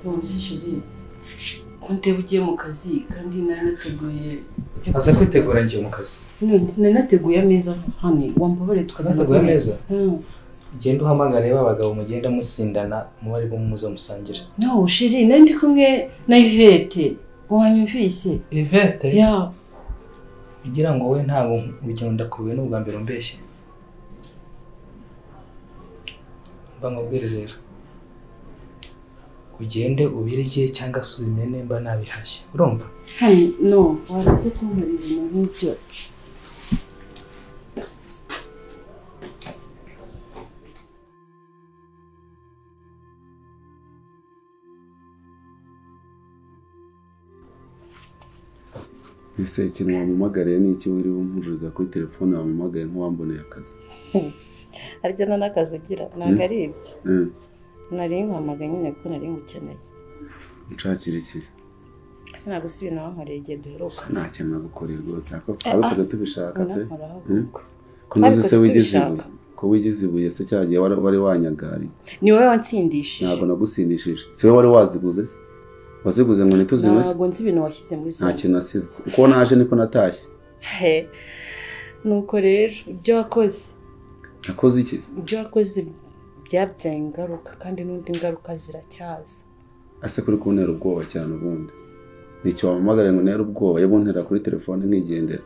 mubizi shiri kundeba ugiye mu kazi kandi nari nateguye aza kwitegura igihe mu kazi None nari nateguye ameza hano wambabare tukajya Nateguye ameza? Mm. ugenda uhamagare ba bagabo mugenda musindana mubari bo muza musangira no shiri nari ndi kumwe na ivete wanyumvise ivete ya kugira ngo wowe ntabwo urugendo ndakubiye n'ubwa mbere umbeshye mba nkubwire rero ugende ubirye cyangwa se ubimene mba nabihashye urumva hano no waraze kumbara ibintu nk'ibyo mbese ikintu wampamagariye ni iki wiriwe umpururiza kuri telefone wampamagaye nk'uwamboneye akazi harya nta n'akazi ugira ntabwo ari ibyo Eh, nari nkwamaga nyine kuko nari ngukeneye unshakire ikizi sinagusa ibintu wankoreye igihe duheruka nta kintu nagukoreye rwose ariko twabikoze tubishaka pe unakoraho Mm. ahubwo ko nazo se Twabikoze wigize tubishaka. ibuye ko wigize ibuye se cya gihe wari wari wanyagariye ni wowe wansindishije ntabwo nagusindishije si wowe wari waziguze se waziguze ngo ntituzinywe se ntabwo nzi ibintu washyize muri nta zone kintu nasize uko naje niko natashye he nuko rero ibyo wakoze nakoze ikizi ibyo wakoze byabyaye ingaruka kandi n'undi ngaruka ziracyaza ase kuri kuntera ubwoba cyane ubundi nicyo wampamagariye ngo ntere ubwoba yabuntera kuri telefone nkigendera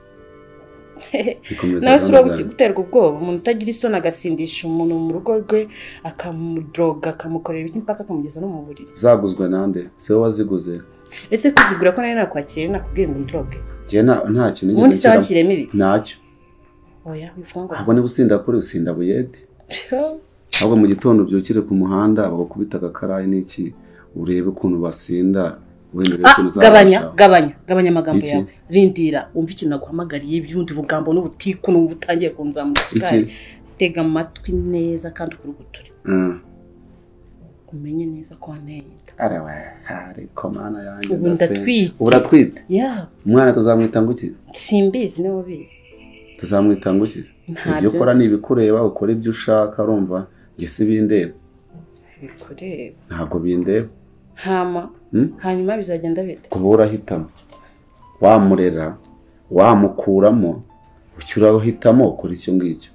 Bikomeza nawe si uba gahunda zanjye. guterwa ubwoba umuntu utagira isoni agasindisha umuntu mu rugo rwe akamudoga akamukorera ibiki mpaka akamugeza no mu buriri zaguzwe nande se wowe waziguze ese kuzigura ko nari nakwakiriye nakubwiye ngo ndroge njye nta nta kintu ubundi nigeze se nshyiramo. wanshyiriyemo ibiki ntacyo oya wivuga ngo ntabwo niba usinda kuri usinda buyede ahubwo mu gitondo byukire ku muhanda bagukubita agakarayi n'iki urebe ukuntu basinda wenda urebe Ah, ikintu uzabasha. gabanya gabanya gabanya amagambo Iki? yawe rindira wumve ikintu naguhamagariye iby'undi bugambo n'ubutiku numva utangiye kunzamura isukari Iki? tega amatwi neza kandi ukuruguture Mm. umenye neza ko wanteye inda Ara we, hari ko mana yanjye Ubu ndasenga. ndatwite. ubu uratwite ya umwana tuzamwita ngo iki simbizi niwe ubizi tuzamwita ngo iki Ntabyo ibyo ukora nzi. ni ibikureba ukora ibyo ushaka urumva njye si bindeba bikureba ntabwo bindeba hama Hmm? hanyuma bizagenda bite kuba urahitamo wamurera wamukuramo ucyo urahitamo ukora icyo ngicyo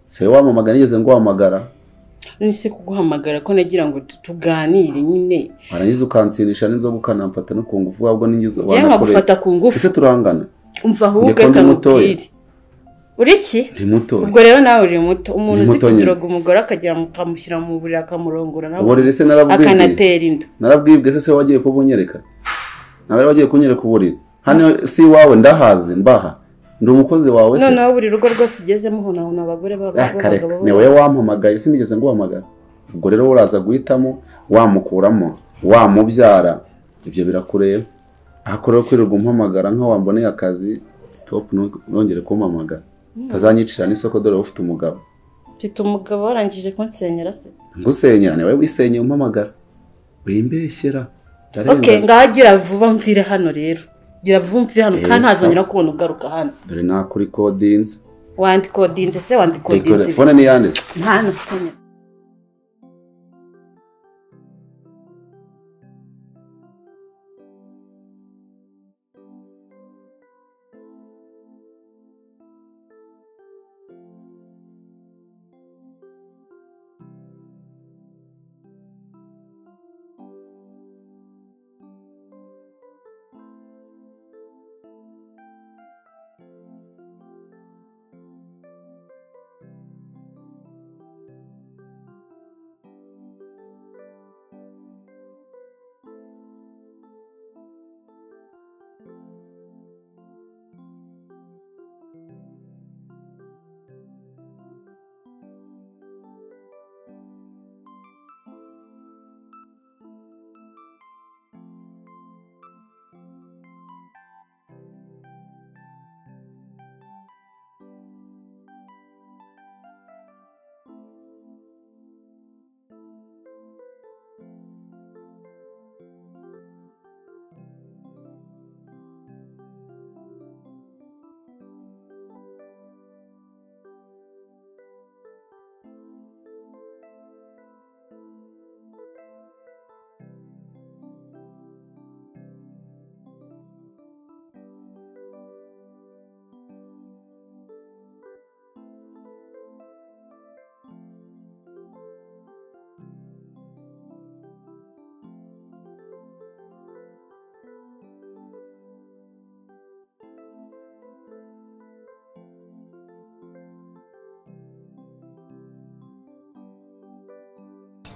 si wowe wamamagara nigeze ngo wamagara nise kuguhamagara ko nagira ngo tu- tuganire nyine warangiza ukansindisha n'inzoga ukanamfata no ku ngufu wabwo n'ingizo jya nkagufata ku ngufu ese turangana umva ahubwo Njye ko ndi reka mutoya. nkubwire uri ki ndi muto ubwo rero nawe uri muto umuntu Ndi uzi muto nyine. kuduroga umugore akagira mu- ukamushyira mu buriri akamurongora nawe uburiri se narabwibwe akanatera inda narabwibwe se se wagiye kubunyereka nawe rero wagiye kunyereka uburiri hano si iwawe ndahazi mbaha ndi umukozi wawe se noneho buri rugo rwose ugezemo uhunahuna abagore baba- Ah, kareka b'abagabo ni wowe wampamagaye sinigeze nguhamagara ubwo rero uraza guhitamo wamukuramo wamubyara ibyo birakureba ariko rero kwirirwa umpamagara nk'aho wamboneye akazi stop ntu- ntongere kumpamagara utazanyicira n'isoko dore wowe ufite umugabo mfite umugabo warangije kunsenyera se ngusenyera ni wowe wisenyeye umpamagara wimbeshyera ok ngaho gira vuba mvire hano rero gira vuba mvire hano Eh, kandi ntazongera sawa. kubona ugaruka hano dore nakuri kodinze wandika odinze se wandika iyi odinze telefone niyanditse nta nasenya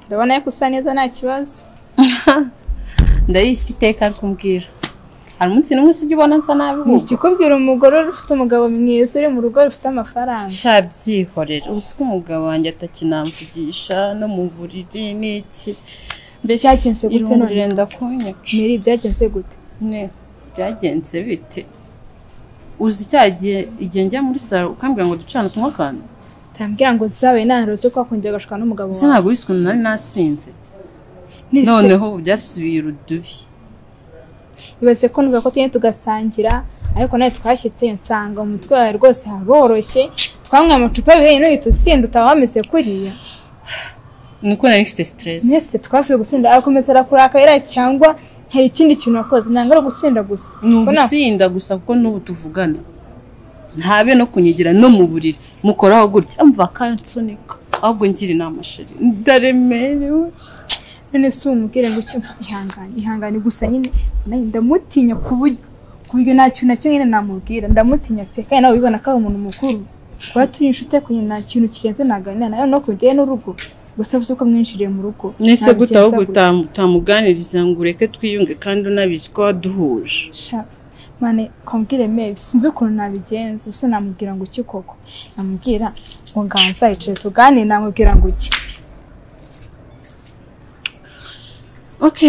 ndabona yuko usa neza nta kibazo ndayizi iteka ari kumbwira hari umunsi n'umunsi ujya ubona nsa nabi ni ikikubwira umugore ufite umugabo mwiza uri mu rugo rufite amafaranga sha byihorera uzi ko umugabo wanjye atakinamvugisha no mu buriri n'iki mbese Byagenze gute none? irungu rirenda kunyica meri byagenze gute ne byagenze bite uzi cya gihe igihe njya muri salo ukambwira ngo ducane utunywa akantu utambwira ngo zabaye inama zo kwakongera agashuka n'umugabo gusa wawe ntabwo wisi ukuntu nari nasinze Ni se- noneho ubu byasubiye urudubi ibaze ko nuvuga ko tugenda tugasangira ariko nawe twashyitse nsanga mu mutwe wawe rwose haroroshye twanywa amacupa abiri n'uyu tusinda utaba wameze kuriya nuko nari mfite siteresi mwese twavuye gusinda arakomeza arakurakara cyangwa hari ikindi kintu wakoze ntabwo ari ugusinda gusa ni Ko nta- ugusinda gusa kuko n'ubu tuvugana ntabe no kunyigira no mu buriri mukoraho gutya mva kansunika ahubwo ngira inama sheri ndaremerewe none si umubwire ngo icyo ihangane ihangane gusa nyine nanjye ndamutinya ku buryo ku buryo nta kintu na kimwe nyine namubwira ndamutinya pe kandi nawe ubibona ko ari umuntu mukuru kuba turi inshuti ariko nyine nta kintu kirenze naganira nawe no kujyayo n'urugo gusa uzi ko mwinjiriye mu rugo nese Ntabwo gutaho ugenza gutya. utamuganiriza ngo ureke twiyunge kandi unabizi ko waduhuje Sha, mane kwambwire mebi sinzi ukuntu nabigenza gusa namubwira ngo iki koko namubwira ngo nganza yicaye tuganire namubwira ngo iki ok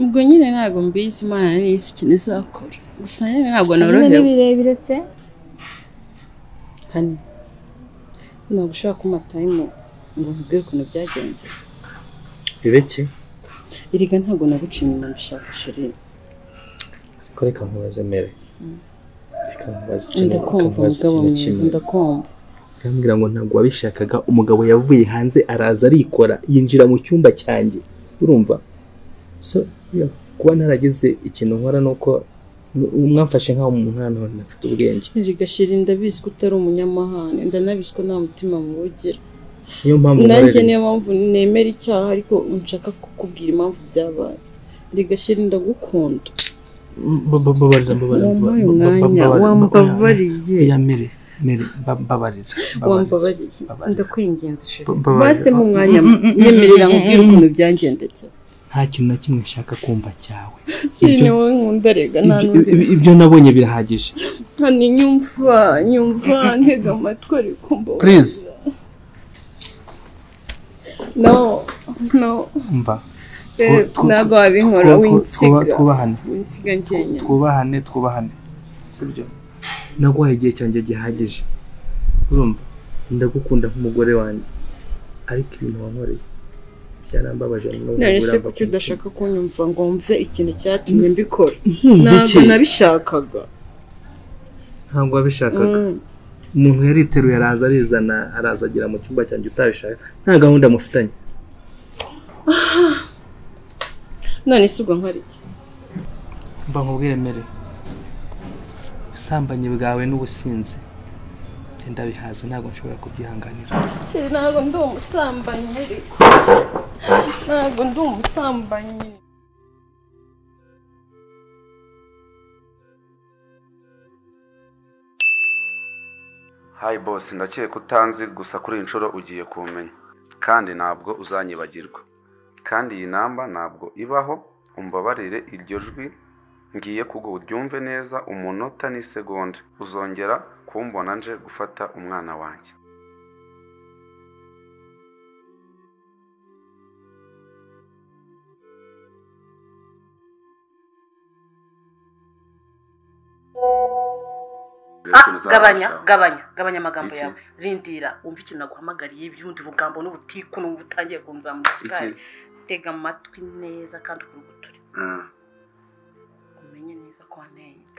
ubwo nyine ntabwo mbizi imana n'isi ikintu izakora gusa nyine ntabwo Nyine ni norohewe birebire pe hano ntabwo ushobora kumatayimu ngo mvuge ukuntu byagenze bibeki erega ntabwo naguciye inyuma bishaka sheri ariko reka nkubaze mere reka nkubaze ikintu reka ndakumva nkubaze mugabo ikintu mwiza kimwe ndakumva arambwira ngo ntabwo wabishakaga umugabo yavuye hanze araza arikora yinjira mu cyumba cyanjye urumva so yo, kuba ntaragize ikintu nkora ni uko n- mwamfashe nk'aho mu mwana ntafite ubwenge erega sheri ndabizi ko utari umunyamahane ndanabizi ko nta mutima muwugira niyo mpamvu nanjye nkorera- niyo mpamvu nemera icyaha ariko nshaka kukubwira impamvu byabaye erega sheri ndagukunda Mba- mbabarira mbabarira wampaye mba- mba- umwanya mbabarira, wambabariye oya mere mere mba- mbabarira mbabarira wambabariye ndakwinginze sheri Mba- mbabarira. basi nk'umwanya nyemerera nkubwire ukuntu byagendekera nta kintu na kimwe nshaka kumva cyawe sheri Ibyo- ni wowe nkunda erega nta ibyo- n'undi ibyo- ibyo nabonye birahagije hani nyumva nyumva ntega amatwi ariko mbabarira please no no umva babe, Twu- twu- ntabwo wabinkora twu- twu- winsiga twu- twubahane winsiga njyenyine twubahane twubahane sibyo naguhaye igihe cyanjye gihagije urumva ndagukunda nk'umugore wanjye ariko ibintu wankoreye byarambabaje n'ubu none se uramba kuki ku udashaka kunyumva ngo mve ikintu cyatumye mbikora nkumva ntabwo iki nabishakaga ntabwo wabishakaga Mm. umuntu yariteruye araza arizana araza agera mu cyumba cyanjye utabishaka nta gahunda mufitanye none se ubwo nkora iki mva nkubwire mere ubusambanyi bwawe n'ubusinzi njye ndabihaza ntabwo nshobora kubyihanganira Sheri, ntabwo ndi umusambanyi ariko ntabwo ndi umusambanyi Hi boss ndakeka utanzi gusa kuri iyi nshuro ugiye kumenya kandi ntabwo uzanyibagirwa kandi iyi namba ntabwo ibaho umbabarire iryo jwi ngiye kugo uryumve neza umunota n'isegonda uzongera kumbona nje gufata umwana wanjye gabanya gabanya gabanya amagambo Iki? yawe rindira wumve ikintu naguhamagariye iby'undi bugambo n'ubutiku n'ubu utangiye kunzamuka iki tega amatwi neza kandi ukuri guturi Mm. umenye neza ko wanteye